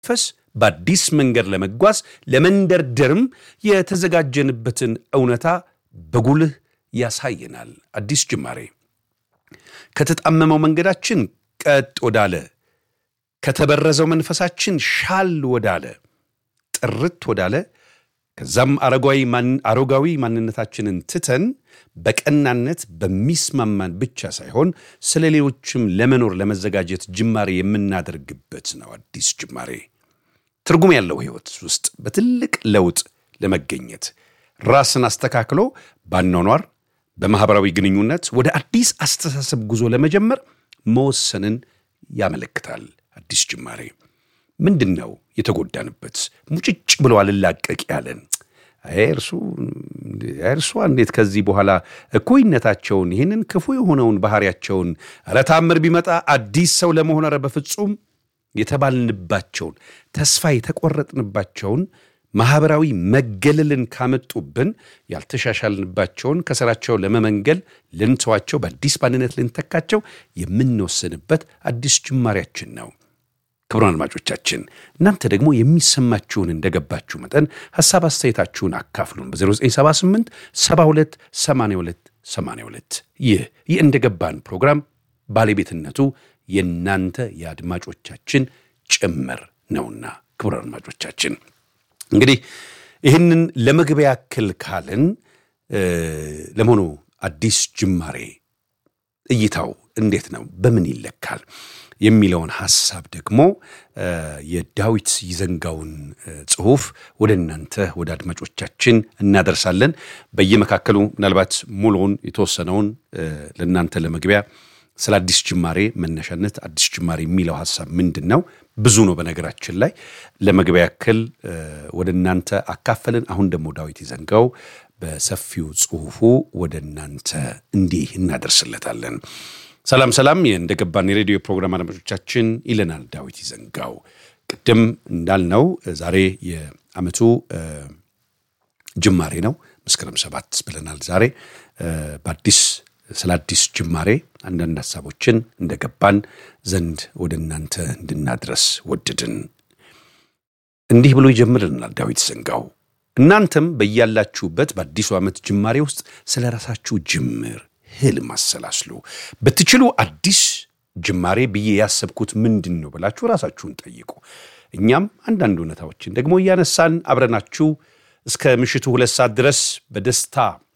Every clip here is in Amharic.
ፈስ በአዲስ መንገድ ለመጓዝ ለመንደርደርም የተዘጋጀንበትን እውነታ በጉልህ ያሳየናል። አዲስ ጅማሬ ከተጣመመው መንገዳችን ቀጥ ወዳለ፣ ከተበረዘው መንፈሳችን ሻል ወዳለ፣ ጥርት ወዳለ ከዛም አሮጋዊ ማንነታችንን ትተን በቀናነት በሚስማማን ብቻ ሳይሆን ስለ ሌሎችም ለመኖር ለመዘጋጀት ጅማሬ የምናደርግበት ነው። አዲስ ጅማሬ ትርጉም ያለው ሕይወት ውስጥ በትልቅ ለውጥ ለመገኘት ራስን አስተካክሎ ባኗኗር፣ በማኅበራዊ ግንኙነት ወደ አዲስ አስተሳሰብ ጉዞ ለመጀመር መወሰንን ያመለክታል። አዲስ ጅማሬ ምንድን ነው የተጎዳንበት? ሙጭጭ ብሎ አልላቀቅ ያለን እርሱ እርሷ እንዴት ከዚህ በኋላ እኩይነታቸውን ይህንን ክፉ የሆነውን ባህሪያቸውን ኧረ ታምር ቢመጣ አዲስ ሰው ለመሆን ኧረ በፍጹም የተባልንባቸውን ተስፋ የተቆረጥንባቸውን ማኅበራዊ መገለልን ካመጡብን ያልተሻሻልንባቸውን ከሥራቸው ለመመንገል ልንተዋቸው በአዲስ ማንነት ልንተካቸው የምንወስንበት አዲስ ጅማሬያችን ነው። ክቡራን አድማጮቻችን እናንተ ደግሞ የሚሰማችሁን እንደገባችሁ መጠን ሐሳብ አስተያየታችሁን አካፍሉን በ0978 72 82 82 ይህ ይህ እንደገባን ፕሮግራም ባለቤትነቱ የእናንተ የአድማጮቻችን ጭምር ነውና ክቡራን አድማጮቻችን እንግዲህ ይህንን ለመግቢያ ያክል ካልን ለመሆኑ አዲስ ጅማሬ እይታው እንዴት ነው? በምን ይለካል? የሚለውን ሐሳብ ደግሞ የዳዊት ይዘንጋውን ጽሑፍ ወደ እናንተ ወደ አድማጮቻችን እናደርሳለን። በየመካከሉ ምናልባት ሙሉውን የተወሰነውን ለእናንተ ለመግቢያ ስለ አዲስ ጅማሬ መነሻነት አዲስ ጅማሬ የሚለው ሐሳብ ምንድን ነው? ብዙ ነው። በነገራችን ላይ ለመግቢያ ያክል ወደ እናንተ አካፈልን። አሁን ደግሞ ዳዊት ይዘንጋው በሰፊው ጽሑፉ ወደ እናንተ እንዲህ እናደርስለታለን። ሰላም ሰላም፣ እንደገባን የሬዲዮ ፕሮግራም አድማጮቻችን ይለናል ዳዊት ይዘንጋው። ቅድም እንዳልነው ዛሬ የዓመቱ ጅማሬ ነው። መስከረም ሰባት ብለናል። ዛሬ በአዲስ ስለ አዲስ ጅማሬ አንዳንድ ሀሳቦችን እንደገባን ዘንድ ወደ እናንተ እንድናድረስ ወድድን። እንዲህ ብሎ ይጀምርልናል ዳዊት ይዘንጋው። እናንተም በያላችሁበት በአዲሱ ዓመት ጅማሬ ውስጥ ስለ ራሳችሁ ጅምር ህልም አሰላስሉ። ብትችሉ አዲስ ጅማሬ ብዬ ያሰብኩት ምንድን ነው ብላችሁ ራሳችሁን ጠይቁ። እኛም አንዳንድ እውነታዎችን ደግሞ እያነሳን አብረናችሁ እስከ ምሽቱ ሁለት ሰዓት ድረስ በደስታ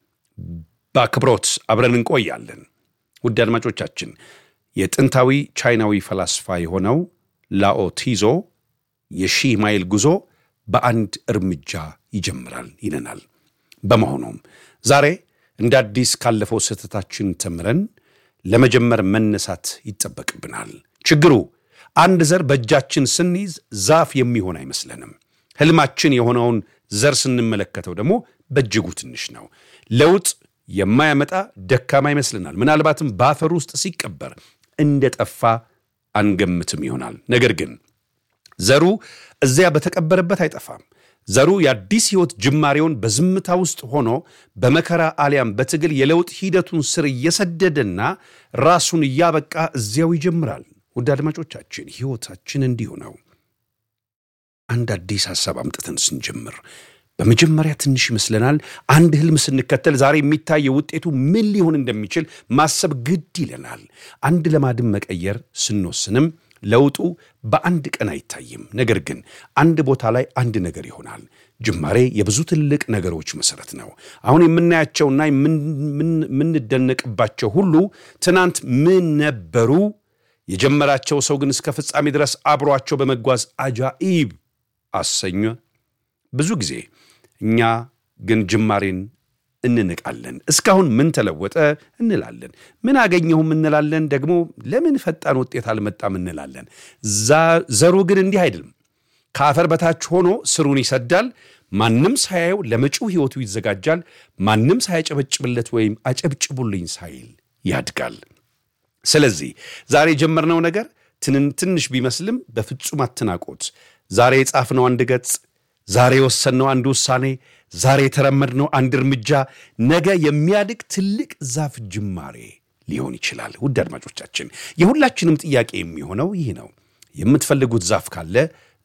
በአክብሮት አብረን እንቆያለን። ውድ አድማጮቻችን የጥንታዊ ቻይናዊ ፈላስፋ የሆነው ላኦ ቲዞ የሺህ ማይል ጉዞ በአንድ እርምጃ ይጀምራል ይለናል። በመሆኑም ዛሬ እንደ አዲስ ካለፈው ስህተታችን ተምረን ለመጀመር መነሳት ይጠበቅብናል። ችግሩ አንድ ዘር በእጃችን ስንይዝ ዛፍ የሚሆን አይመስለንም። ህልማችን የሆነውን ዘር ስንመለከተው ደግሞ በእጅጉ ትንሽ ነው። ለውጥ የማያመጣ ደካማ ይመስልናል። ምናልባትም በአፈር ውስጥ ሲቀበር እንደ ጠፋ አንገምትም ይሆናል። ነገር ግን ዘሩ እዚያ በተቀበረበት አይጠፋም። ዘሩ የአዲስ ሕይወት ጅማሬውን በዝምታ ውስጥ ሆኖ በመከራ አሊያም በትግል የለውጥ ሂደቱን ስር እየሰደደና ራሱን እያበቃ እዚያው ይጀምራል። ውድ አድማጮቻችን ሕይወታችን እንዲሁ ነው። አንድ አዲስ ሐሳብ አምጥተን ስንጀምር በመጀመሪያ ትንሽ ይመስለናል። አንድ ህልም ስንከተል ዛሬ የሚታየው ውጤቱ ምን ሊሆን እንደሚችል ማሰብ ግድ ይለናል። አንድ ልማድን መቀየር ስንወስንም ለውጡ በአንድ ቀን አይታይም። ነገር ግን አንድ ቦታ ላይ አንድ ነገር ይሆናል። ጅማሬ የብዙ ትልቅ ነገሮች መሰረት ነው። አሁን የምናያቸውና የምንደነቅባቸው ሁሉ ትናንት ምን ነበሩ? የጀመራቸው ሰው ግን እስከ ፍጻሜ ድረስ አብሯቸው በመጓዝ አጃኢብ አሰኘ። ብዙ ጊዜ እኛ ግን ጅማሬን እንንቃለን። እስካሁን ምን ተለወጠ እንላለን። ምን አገኘሁም እንላለን። ደግሞ ለምን ፈጣን ውጤት አልመጣም እንላለን። ዘሩ ግን እንዲህ አይደለም። ከአፈር በታች ሆኖ ስሩን ይሰዳል። ማንም ሳያየው ለመጪው ሕይወቱ ይዘጋጃል። ማንም ሳያጨበጭብለት ወይም አጨብጭቡልኝ ሳይል ያድጋል። ስለዚህ ዛሬ የጀመርነው ነገር ትንሽ ቢመስልም በፍጹም አትናቆት። ዛሬ የጻፍነው አንድ ገጽ ዛሬ የወሰንነው አንድ ውሳኔ፣ ዛሬ የተራመድነው አንድ እርምጃ ነገ የሚያድግ ትልቅ ዛፍ ጅማሬ ሊሆን ይችላል። ውድ አድማጮቻችን፣ የሁላችንም ጥያቄ የሚሆነው ይህ ነው። የምትፈልጉት ዛፍ ካለ ዛሬ